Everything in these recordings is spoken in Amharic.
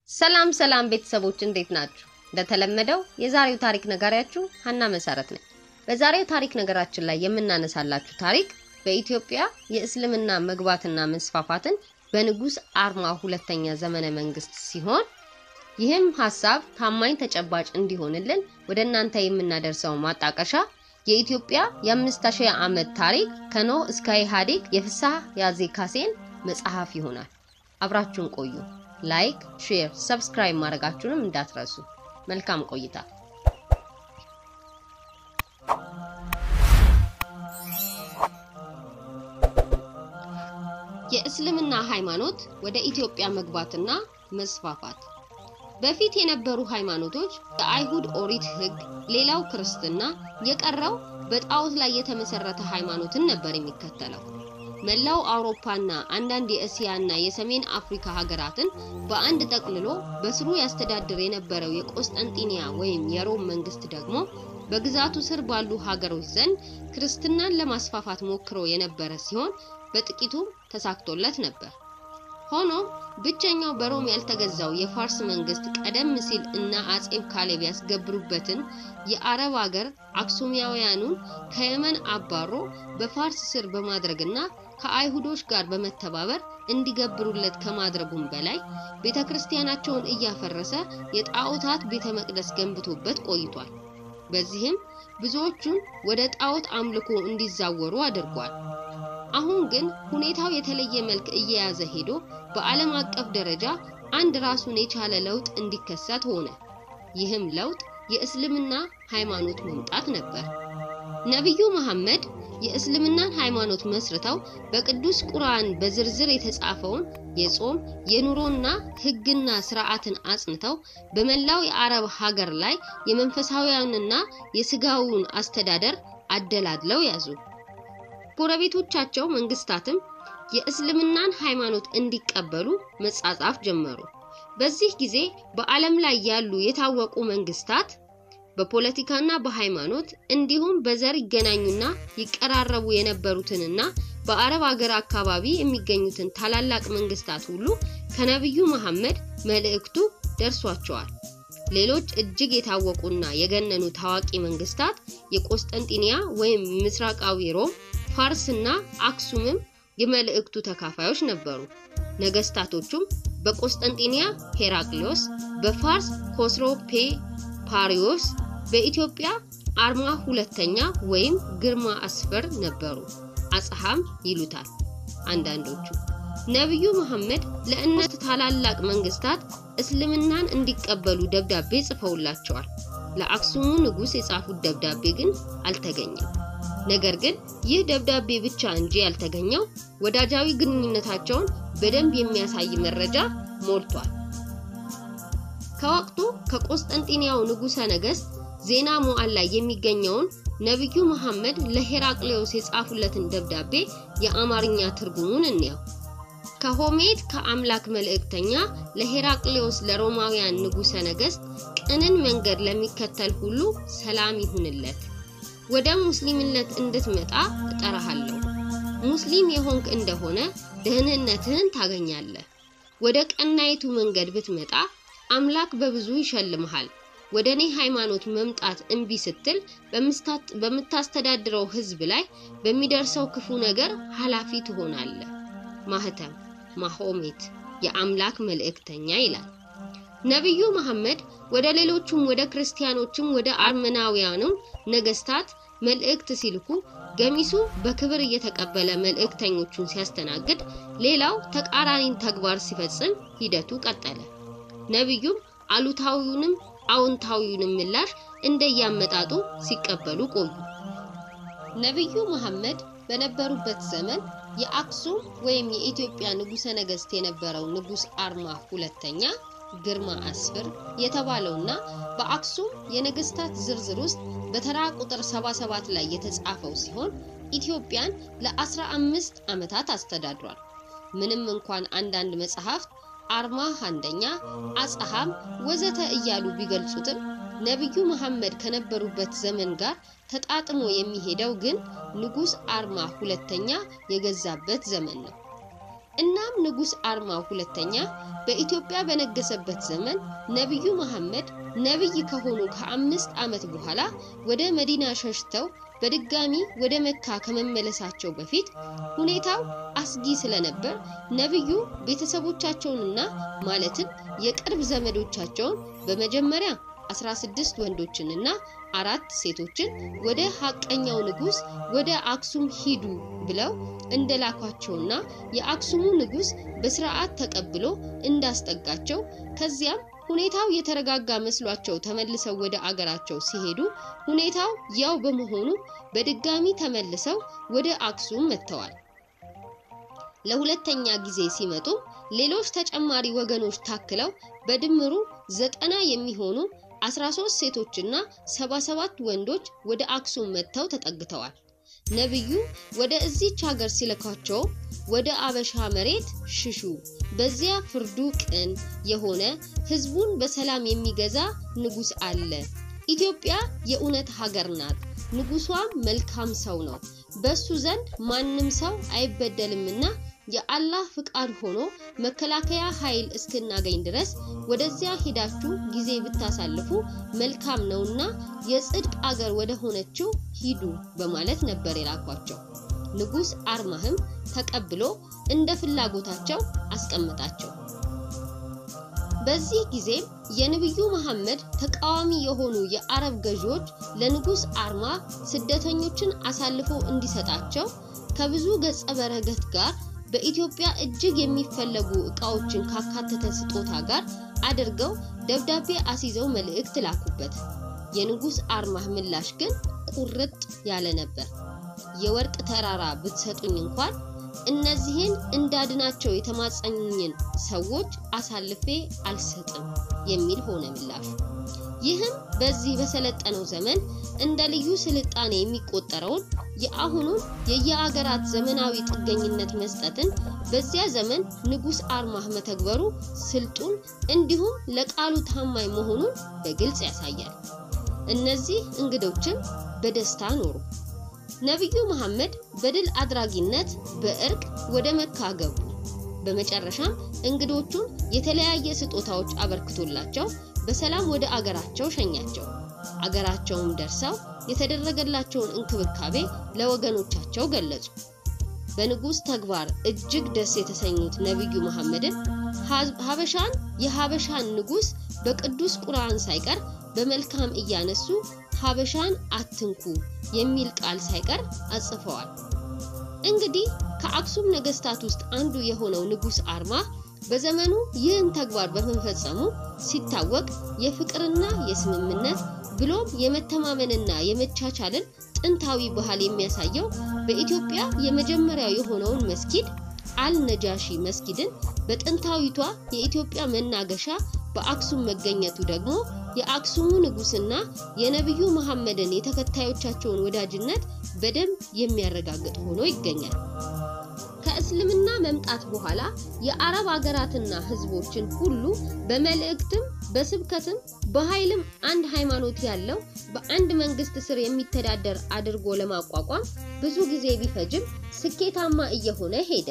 ሰላም ሰላም ቤተሰቦች እንዴት ናችሁ? እንደተለመደው የዛሬው ታሪክ ነጋሪያችሁ ሀና መሰረት ነኝ። በዛሬው ታሪክ ነገራችን ላይ የምናነሳላችሁ ታሪክ በኢትዮጵያ የእስልምና መግባትና መስፋፋትን በንጉስ አርማ ሁለተኛ ዘመነ መንግስት ሲሆን ይህም ሀሳብ ታማኝ ተጨባጭ እንዲሆንልን ወደ እናንተ የምናደርሰው ማጣቀሻ የኢትዮጵያ የአምስት ሺህ ዓመት ታሪክ ከኖህ እስከ ኢህአዴግ የፍስሐ ያዜ ካሴን መጽሐፍ ይሆናል። አብራችሁን ቆዩ። ላይክ፣ ሼር፣ ሰብስክራይብ ማድረጋችሁንም እንዳትረሱ። መልካም ቆይታ። የእስልምና ሃይማኖት ወደ ኢትዮጵያ መግባትና መስፋፋት በፊት የነበሩ ሃይማኖቶች የአይሁድ ኦሪት ሕግ፣ ሌላው ክርስትና፣ የቀረው በጣዖት ላይ የተመሰረተ ሃይማኖትን ነበር የሚከተለው። መላው አውሮፓና አንዳንድ የእስያና የሰሜን አፍሪካ ሀገራትን በአንድ ጠቅልሎ በስሩ ያስተዳድር የነበረው የቆስጠንጢንያ ወይም የሮም መንግስት ደግሞ በግዛቱ ስር ባሉ ሀገሮች ዘንድ ክርስትናን ለማስፋፋት ሞክሮ የነበረ ሲሆን በጥቂቱም ተሳክቶለት ነበር። ሆኖም ብቸኛው በሮም ያልተገዛው የፋርስ መንግስት ቀደም ሲል እና አጼብ ካሌብ ያስገብሩበትን የአረብ ሀገር አክሱሚያውያኑን ከየመን አባሮ በፋርስ ስር በማድረግና ከአይሁዶች ጋር በመተባበር እንዲገብሩለት ከማድረጉም በላይ ቤተ ክርስቲያናቸውን እያፈረሰ የጣዖታት ቤተ መቅደስ ገንብቶበት ቆይቷል። በዚህም ብዙዎቹን ወደ ጣዖት አምልኮ እንዲዛወሩ አድርጓል። አሁን ግን ሁኔታው የተለየ መልክ እየያዘ ሄዶ በዓለም አቀፍ ደረጃ አንድ ራሱን የቻለ ለውጥ እንዲከሰት ሆነ። ይህም ለውጥ የእስልምና ሃይማኖት መምጣት ነበር። ነቢዩ መሐመድ የእስልምናን ሃይማኖት መስርተው በቅዱስ ቁርአን በዝርዝር የተጻፈውን የጾም የኑሮና ሕግና ስርዓትን አጽንተው በመላው የአረብ ሀገር ላይ የመንፈሳዊያንና የስጋውን አስተዳደር አደላድለው ያዙ። ጎረቤቶቻቸው መንግስታትም የእስልምናን ሃይማኖት እንዲቀበሉ መጻጻፍ ጀመሩ። በዚህ ጊዜ በዓለም ላይ ያሉ የታወቁ መንግስታት በፖለቲካና በሃይማኖት እንዲሁም በዘር ይገናኙና ይቀራረቡ የነበሩትንና በአረብ ሀገር አካባቢ የሚገኙትን ታላላቅ መንግስታት ሁሉ ከነቢዩ መሐመድ መልእክቱ ደርሷቸዋል። ሌሎች እጅግ የታወቁና የገነኑ ታዋቂ መንግስታት የቆስጠንጢንያ ወይም ምስራቃዊ ሮም፣ ፋርስና አክሱምም የመልእክቱ ተካፋዮች ነበሩ። ነገስታቶቹም በቆስጠንጢንያ ሄራክሊዮስ፣ በፋርስ ኮስሮፔ ፓሪዮስ፣ በኢትዮጵያ አርማ ሁለተኛ ወይም ግርማ አስፈር ነበሩ። አጽሐም ይሉታል አንዳንዶቹ። ነቢዩ መሐመድ ለእነዚህ ታላላቅ መንግስታት እስልምናን እንዲቀበሉ ደብዳቤ ጽፈውላቸዋል። ለአክሱሙ ንጉስ የጻፉት ደብዳቤ ግን አልተገኘም። ነገር ግን ይህ ደብዳቤ ብቻ እንጂ ያልተገኘው ወዳጃዊ ግንኙነታቸውን በደንብ የሚያሳይ መረጃ ሞልቷል። ከወቅቱ ከቆስጠንጢንያው ንጉሠ ነገሥት ዜና መዋዕል ላይ የሚገኘውን ነቢዩ መሐመድ ለሄራቅሌዎስ የጻፉለትን ደብዳቤ የአማርኛ ትርጉሙን እንየው። ከሆሜት ከአምላክ መልእክተኛ ለሄራቅሌዎስ ለሮማውያን ንጉሠ ነገሥት ቅንን መንገድ ለሚከተል ሁሉ ሰላም ይሁንለት ወደ ሙስሊምነት እንድትመጣ እጠራሃለሁ። ሙስሊም የሆንክ እንደሆነ ደህንነትህን ታገኛለህ። ወደ ቀናይቱ መንገድ ብትመጣ አምላክ በብዙ ይሸልምሃል። ወደ እኔ ሃይማኖት መምጣት እምቢ ስትል በምታስተዳድረው ሕዝብ ላይ በሚደርሰው ክፉ ነገር ኃላፊ ትሆናለህ። ማህተም ማሆሜት የአምላክ መልእክተኛ ይላል። ነቢዩ መሐመድ ወደ ሌሎቹም ወደ ክርስቲያኖችም ወደ አርመናውያኑም ነገስታት መልእክት ሲልኩ ገሚሱ በክብር እየተቀበለ መልእክተኞቹን ሲያስተናግድ፣ ሌላው ተቃራኒን ተግባር ሲፈጽም ሂደቱ ቀጠለ። ነቢዩም አሉታዊውንም አዎንታዊውንም ምላሽ እንደያመጣጡ ሲቀበሉ ቆዩ። ነቢዩ መሐመድ በነበሩበት ዘመን የአክሱም ወይም የኢትዮጵያ ንጉሠ ነገሥት የነበረው ንጉሥ አርማ ሁለተኛ ግርማ አስፍር የተባለውና በአክሱም የነገስታት ዝርዝር ውስጥ በተራ ቁጥር 77 ላይ የተጻፈው ሲሆን ኢትዮጵያን ለ15 ዓመታት አስተዳድሯል። ምንም እንኳን አንዳንድ መጽሐፍት አርማ አንደኛ፣ አጽሐም ወዘተ እያሉ ቢገልጹትም ነቢዩ መሐመድ ከነበሩበት ዘመን ጋር ተጣጥሞ የሚሄደው ግን ንጉሥ አርማ ሁለተኛ የገዛበት ዘመን ነው። እናም ንጉሥ አርማው ሁለተኛ በኢትዮጵያ በነገሰበት ዘመን ነቢዩ መሐመድ ነቢይ ከሆኑ ከአምስት ዓመት በኋላ ወደ መዲና ሸሽተው በድጋሚ ወደ መካ ከመመለሳቸው በፊት ሁኔታው አስጊ ስለነበር ነቢዩ ቤተሰቦቻቸውንና ማለትም የቅርብ ዘመዶቻቸውን በመጀመሪያ 16 ወንዶችንና አራት ሴቶችን ወደ ሐቀኛው ንጉሥ ወደ አክሱም ሂዱ ብለው እንደላኳቸውና የአክሱሙ ንጉሥ በስርዓት ተቀብሎ እንዳስጠጋቸው ከዚያም ሁኔታው የተረጋጋ መስሏቸው ተመልሰው ወደ አገራቸው ሲሄዱ ሁኔታው ያው በመሆኑ በድጋሚ ተመልሰው ወደ አክሱም መጥተዋል። ለሁለተኛ ጊዜ ሲመጡም ሌሎች ተጨማሪ ወገኖች ታክለው በድምሩ ዘጠና የሚሆኑ 13 ሴቶችና 77 ወንዶች ወደ አክሱም መጥተው ተጠግተዋል። ነቢዩ ወደ እዚች ሀገር ሲልኳቸው ወደ አበሻ መሬት ሽሹ፣ በዚያ ፍርዱ ቅን የሆነ ሕዝቡን በሰላም የሚገዛ ንጉሥ አለ። ኢትዮጵያ የእውነት ሀገር ናት፣ ንጉሷም መልካም ሰው ነው። በሱ ዘንድ ማንም ሰው አይበደልምና የአላህ ፍቃድ ሆኖ መከላከያ ኃይል እስክናገኝ ድረስ ወደዚያ ሄዳችሁ ጊዜ ብታሳልፉ መልካም ነውና የጽድቅ አገር ወደ ሆነችው ሂዱ በማለት ነበር የላኳቸው። ንጉሥ አርማህም ተቀብሎ እንደ ፍላጎታቸው አስቀምጣቸው። በዚህ ጊዜም የነቢዩ መሐመድ ተቃዋሚ የሆኑ የአረብ ገዢዎች ለንጉሥ አርማ ስደተኞችን አሳልፎ እንዲሰጣቸው ከብዙ ገጸ በረከት ጋር በኢትዮጵያ እጅግ የሚፈለጉ ዕቃዎችን ካካተተ ስጦታ ጋር አድርገው ደብዳቤ አስይዘው መልእክት ላኩበት። የንጉሥ አርማህ ምላሽ ግን ቁርጥ ያለ ነበር። የወርቅ ተራራ ብትሰጡኝ እንኳን እነዚህን እንዳድናቸው የተማጸኙኝን ሰዎች አሳልፌ አልሰጥም የሚል ሆነ ምላሹ። ይህም በዚህ በሰለጠነው ዘመን እንደ ልዩ ስልጣኔ የሚቆጠረውን የአሁኑን የየአገራት ዘመናዊ ጥገኝነት መስጠትን በዚያ ዘመን ንጉሥ አርማህ መተግበሩ ስልጡን እንዲሁም ለቃሉ ታማኝ መሆኑን በግልጽ ያሳያል። እነዚህ እንግዶችም በደስታ ኖሩ። ነቢዩ መሐመድ በድል አድራጊነት በእርቅ ወደ መካ ገቡ። በመጨረሻም እንግዶቹን የተለያየ ስጦታዎች አበርክቶላቸው በሰላም ወደ አገራቸው ሸኛቸው። አገራቸውም ደርሰው የተደረገላቸውን እንክብካቤ ለወገኖቻቸው ገለጹ። በንጉሥ ተግባር እጅግ ደስ የተሰኙት ነቢዩ መሐመድን ሀበሻን የሀበሻን ንጉሥ በቅዱስ ቁርአን ሳይቀር በመልካም እያነሱ ሀበሻን አትንኩ የሚል ቃል ሳይቀር አጽፈዋል። እንግዲህ ከአክሱም ነገስታት ውስጥ አንዱ የሆነው ንጉሥ አርማ በዘመኑ ይህን ተግባር በመፈጸሙ ሲታወቅ የፍቅርና የስምምነት ብሎም የመተማመንና የመቻቻልን ጥንታዊ ባህል የሚያሳየው በኢትዮጵያ የመጀመሪያው የሆነውን መስጊድ አልነጃሺ መስጊድን በጥንታዊቷ የኢትዮጵያ መናገሻ በአክሱም መገኘቱ ደግሞ የአክሱሙ ንጉስና የነቢዩ መሐመድን የተከታዮቻቸውን ወዳጅነት በደንብ የሚያረጋግጥ ሆኖ ይገኛል። ከእስልምና መምጣት በኋላ የአረብ አገራትና ህዝቦችን ሁሉ በመልእክትም በስብከትም በኃይልም አንድ ሃይማኖት ያለው በአንድ መንግስት ስር የሚተዳደር አድርጎ ለማቋቋም ብዙ ጊዜ ቢፈጅም ስኬታማ እየሆነ ሄደ።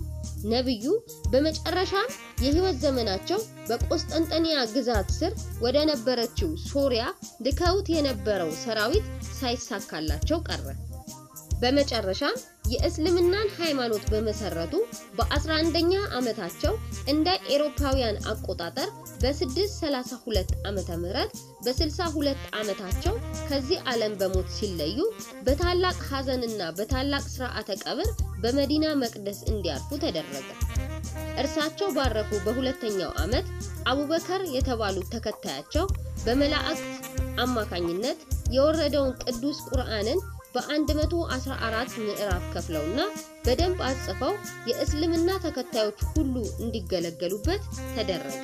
ነቢዩ በመጨረሻም የህይወት ዘመናቸው በቆስጠንጠንያ ግዛት ስር ወደ ነበረችው ሶሪያ ልከውት የነበረው ሰራዊት ሳይሳካላቸው ቀረ። በመጨረሻም የእስልምናን ሃይማኖት በመሰረቱ በ11ኛ ዓመታቸው እንደ ኤሮፓውያን አቆጣጠር በ632 ዓመተ ምህረት በ62 ዓመታቸው ከዚህ ዓለም በሞት ሲለዩ በታላቅ ሐዘንና በታላቅ ሥርዓተ ቀብር በመዲና መቅደስ እንዲያርፉ ተደረገ። እርሳቸው ባረፉ በሁለተኛው ዓመት አቡበከር የተባሉት ተከታያቸው በመላእክት አማካኝነት የወረደውን ቅዱስ ቁርአንን በ114 ምዕራፍ ከፍለውና በደንብ አጽፈው የእስልምና ተከታዮች ሁሉ እንዲገለገሉበት ተደረገ።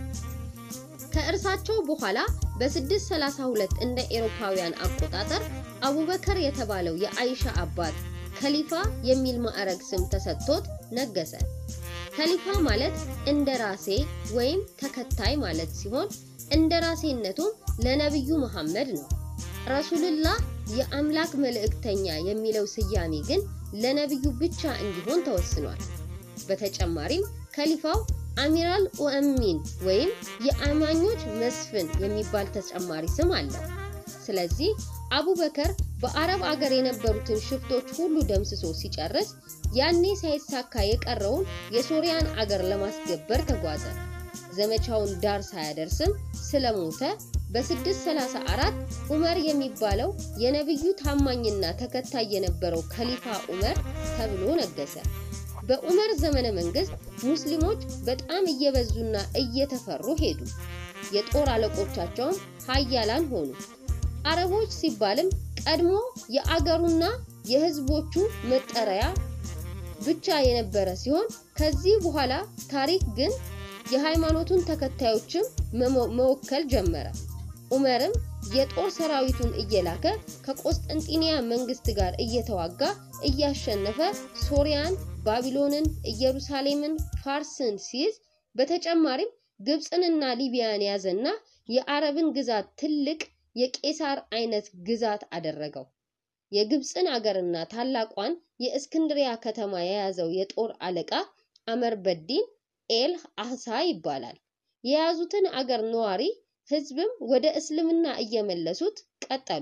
ከእርሳቸው በኋላ በ632 እንደ ኤሮፓውያን አቆጣጠር አቡበከር የተባለው የአይሻ አባት ከሊፋ የሚል ማዕረግ ስም ተሰጥቶት ነገሰ። ከሊፋ ማለት እንደ ራሴ ወይም ተከታይ ማለት ሲሆን እንደ ራሴነቱም ለነብዩ መሐመድ ነው። ረሱልላህ የአምላክ መልእክተኛ የሚለው ስያሜ ግን ለነብዩ ብቻ እንዲሆን ተወስኗል። በተጨማሪም ከሊፋው አሚራል ኡአሚን ወይም የአማኞች መስፍን የሚባል ተጨማሪ ስም አለው። ስለዚህ አቡበከር በአረብ አገር የነበሩትን ሽፍቶች ሁሉ ደምስሶ ሲጨርስ ያኔ ሳይሳካ የቀረውን የሶሪያን አገር ለማስገበር ተጓዘ። ዘመቻውን ዳር ሳያደርስም ስለሞተ በ634 ዑመር የሚባለው የነብዩ ታማኝና ተከታይ የነበረው ከሊፋ ዑመር ተብሎ ነገሰ። በዑመር ዘመነ መንግስት ሙስሊሞች በጣም እየበዙና እየተፈሩ ሄዱ። የጦር አለቆቻቸውም ሀያላን ሆኑ። አረቦች ሲባልም ቀድሞ የአገሩና የህዝቦቹ መጠሪያ ብቻ የነበረ ሲሆን ከዚህ በኋላ ታሪክ ግን የሃይማኖቱን ተከታዮችም መወከል ጀመረ። ዑመርም የጦር ሰራዊቱን እየላከ ከቆስጠንጢንያ መንግስት ጋር እየተዋጋ እያሸነፈ ሶሪያን፣ ባቢሎንን፣ ኢየሩሳሌምን፣ ፋርስን ሲይዝ በተጨማሪም ግብፅንና ሊቢያን ያዘና የአረብን ግዛት ትልቅ የቄሳር አይነት ግዛት አደረገው። የግብፅን አገርና ታላቋን የእስክንድሪያ ከተማ የያዘው የጦር አለቃ አመር በዲን ኤል አህሳ ይባላል። የያዙትን አገር ነዋሪ ህዝብም ወደ እስልምና እየመለሱት ቀጠሉ።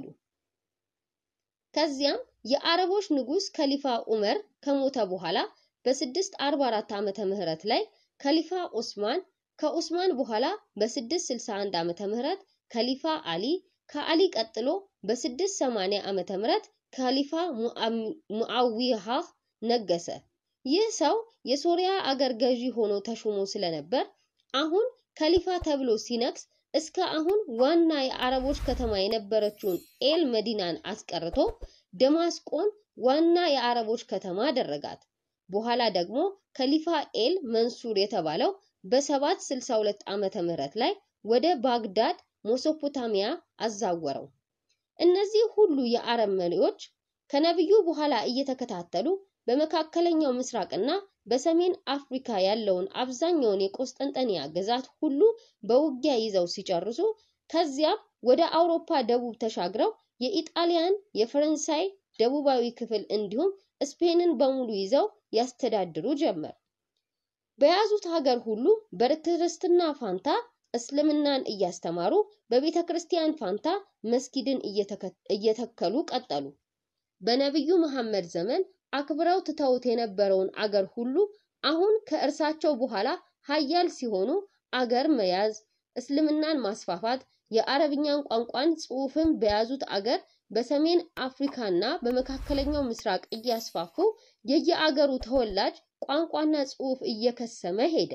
ከዚያም የአረቦች ንጉስ ከሊፋ ዑመር ከሞተ በኋላ በ644 ዓመተ ምህረት ላይ ከሊፋ ዑስማን ከዑስማን በኋላ በ661 ዓመተ ምህረት ከሊፋ አሊ ከአሊ ቀጥሎ በ680 ዓመተ ምህረት ከሊፋ ሙአዊሃ ነገሰ። ይህ ሰው የሶሪያ አገር ገዢ ሆኖ ተሹሞ ስለነበር አሁን ከሊፋ ተብሎ ሲነግስ እስከ አሁን ዋና የአረቦች ከተማ የነበረችውን ኤል መዲናን አስቀርቶ ደማስቆን ዋና የአረቦች ከተማ አደረጋት። በኋላ ደግሞ ከሊፋ ኤል መንሱር የተባለው በ762 ዓመተ ምህረት ላይ ወደ ባግዳድ ሜሶፖታሚያ አዛወረው። እነዚህ ሁሉ የአረብ መሪዎች ከነብዩ በኋላ እየተከታተሉ በመካከለኛው ምስራቅና በሰሜን አፍሪካ ያለውን አብዛኛውን የቆስጠንጠንያ ግዛት ሁሉ በውጊያ ይዘው ሲጨርሱ ከዚያም ወደ አውሮፓ ደቡብ ተሻግረው የኢጣሊያን፣ የፈረንሳይ ደቡባዊ ክፍል እንዲሁም ስፔንን በሙሉ ይዘው ያስተዳድሩ ጀመር። በያዙት ሀገር ሁሉ በክርስትና ፋንታ እስልምናን እያስተማሩ በቤተ ክርስቲያን ፋንታ መስጊድን እየተከሉ ቀጠሉ። በነቢዩ መሐመድ ዘመን አክብረው ትተውት የነበረውን አገር ሁሉ አሁን ከእርሳቸው በኋላ ሀያል ሲሆኑ አገር መያዝ፣ እስልምናን ማስፋፋት፣ የአረብኛን ቋንቋን ጽሑፍን በያዙት አገር በሰሜን አፍሪካና በመካከለኛው ምስራቅ እያስፋፉ የየአገሩ ተወላጅ ቋንቋና ጽሑፍ እየከሰመ ሄደ።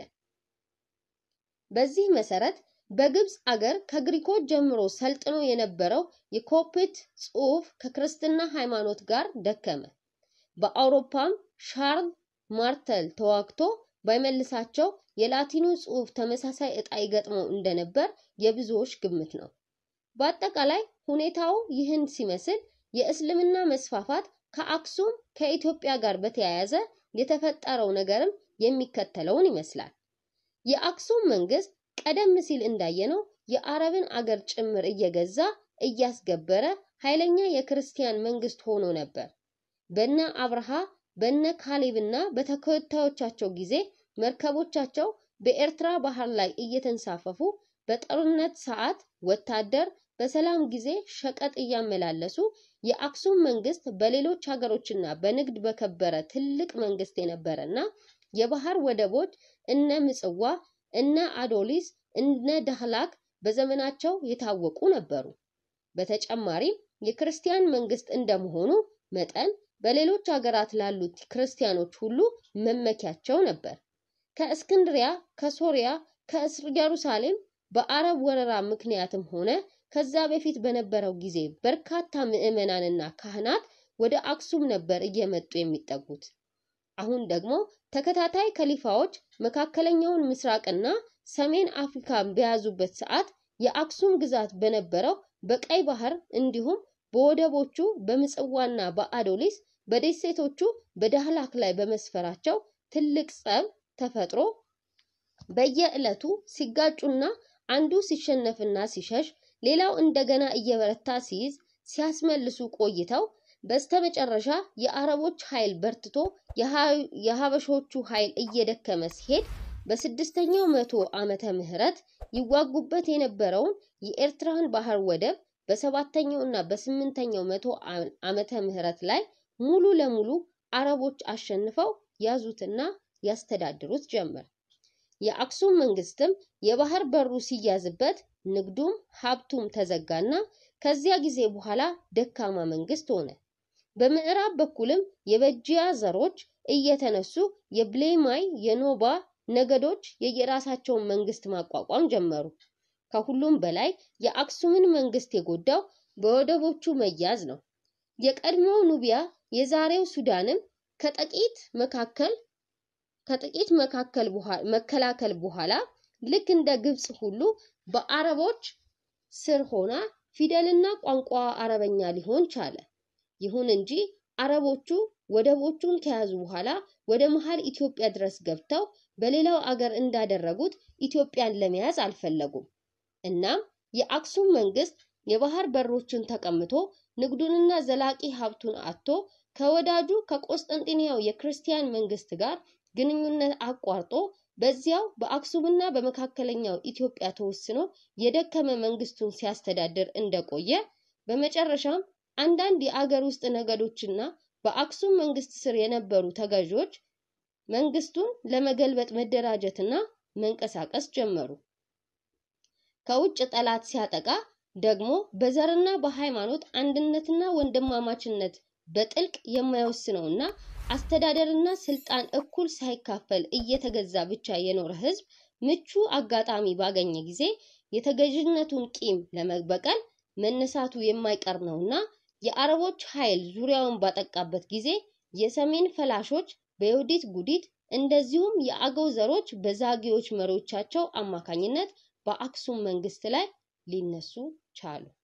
በዚህ መሰረት በግብፅ አገር ከግሪኮች ጀምሮ ሰልጥኖ የነበረው የኮፕት ጽሑፍ ከክርስትና ሃይማኖት ጋር ደከመ። በአውሮፓም ሻርል ማርተል ተዋግቶ ባይመልሳቸው የላቲኑ ጽሑፍ ተመሳሳይ ዕጣ ይገጥመው እንደነበር የብዙዎች ግምት ነው። በአጠቃላይ ሁኔታው ይህን ሲመስል የእስልምና መስፋፋት ከአክሱም ከኢትዮጵያ ጋር በተያያዘ የተፈጠረው ነገርም የሚከተለውን ይመስላል። የአክሱም መንግስት ቀደም ሲል እንዳየነው የአረብን አገር ጭምር እየገዛ እያስገበረ ኃይለኛ የክርስቲያን መንግስት ሆኖ ነበር። በነ አብርሃ በነ ካሌብና በተከታዮቻቸው ጊዜ መርከቦቻቸው በኤርትራ ባህር ላይ እየተንሳፈፉ በጦርነት ሰዓት ወታደር፣ በሰላም ጊዜ ሸቀጥ እያመላለሱ የአክሱም መንግስት በሌሎች ሀገሮችና በንግድ በከበረ ትልቅ መንግስት የነበረና የባህር ወደቦች እነ ምጽዋ፣ እነ አዶሊስ፣ እነ ዳህላክ በዘመናቸው የታወቁ ነበሩ። በተጨማሪም የክርስቲያን መንግስት እንደመሆኑ መጠን በሌሎች ሀገራት ላሉት ክርስቲያኖች ሁሉ መመኪያቸው ነበር። ከእስክንድሪያ፣ ከሶሪያ፣ ከኢየሩሳሌም በአረብ ወረራ ምክንያትም ሆነ ከዛ በፊት በነበረው ጊዜ በርካታ ምዕመናንና ካህናት ወደ አክሱም ነበር እየመጡ የሚጠጉት። አሁን ደግሞ ተከታታይ ከሊፋዎች መካከለኛውን ምስራቅና ሰሜን አፍሪካን በያዙበት ሰዓት የአክሱም ግዛት በነበረው በቀይ ባህር እንዲሁም በወደቦቹ በምጽዋና በአዶሊስ በደሴቶቹ በዳህላክ ላይ በመስፈራቸው ትልቅ ጸብ ተፈጥሮ በየዕለቱ ሲጋጩና አንዱ ሲሸነፍና ሲሸሽ ሌላው እንደገና እየበረታ ሲይዝ ሲያስመልሱ ቆይተው በስተመጨረሻ የአረቦች ኃይል በርትቶ የሀበሾቹ ኃይል እየደከመ ሲሄድ በስድስተኛው መቶ ዓመተ ምህረት ይዋጉበት የነበረውን የኤርትራን ባህር ወደብ በሰባተኛው እና በስምንተኛው መቶ ዓመተ ምህረት ላይ ሙሉ ለሙሉ አረቦች አሸንፈው ያዙትና ያስተዳድሩት ጀመር። የአክሱም መንግስትም የባህር በሩ ሲያዝበት ንግዱም ሀብቱም ተዘጋና ከዚያ ጊዜ በኋላ ደካማ መንግስት ሆነ። በምዕራብ በኩልም የበጂያ ዘሮች እየተነሱ የብሌማይ የኖባ ነገዶች የየራሳቸውን መንግስት ማቋቋም ጀመሩ። ከሁሉም በላይ የአክሱምን መንግስት የጎዳው በወደቦቹ መያዝ ነው። የቀድሞው ኑቢያ የዛሬው ሱዳንም ከጥቂት መካከል ከጥቂት መካከል መከላከል በኋላ ልክ እንደ ግብጽ ሁሉ በአረቦች ስር ሆና ፊደልና ቋንቋ አረበኛ ሊሆን ቻለ። ይሁን እንጂ አረቦቹ ወደቦቹን ከያዙ በኋላ ወደ መሃል ኢትዮጵያ ድረስ ገብተው በሌላው አገር እንዳደረጉት ኢትዮጵያን ለመያዝ አልፈለጉም። እናም የአክሱም መንግስት የባህር በሮችን ተቀምቶ ንግዱንና ዘላቂ ሀብቱን አጥቶ ከወዳጁ ከቆስጠንጢንያው የክርስቲያን መንግስት ጋር ግንኙነት አቋርጦ በዚያው በአክሱምና በመካከለኛው ኢትዮጵያ ተወስኖ የደከመ መንግስቱን ሲያስተዳድር እንደቆየ በመጨረሻም አንዳንድ የአገር ውስጥ ነገዶችና በአክሱም መንግስት ስር የነበሩ ተገዢዎች መንግስቱን ለመገልበጥ መደራጀትና መንቀሳቀስ ጀመሩ። ከውጭ ጠላት ሲያጠቃ ደግሞ በዘርና በሃይማኖት አንድነትና ወንድማማችነት በጥልቅ የማይወስነውና አስተዳደርና ስልጣን እኩል ሳይካፈል እየተገዛ ብቻ የኖረ ህዝብ ምቹ አጋጣሚ ባገኘ ጊዜ የተገዥነቱን ቂም ለመበቀል መነሳቱ የማይቀር ነውና የአረቦች ኃይል ዙሪያውን ባጠቃበት ጊዜ የሰሜን ፈላሾች በዮዲት ጉዲት እንደዚሁም የአገው ዘሮች በዛጌዎች መሪዎቻቸው አማካኝነት በአክሱም መንግስት ላይ ሊነሱ ቻሉ።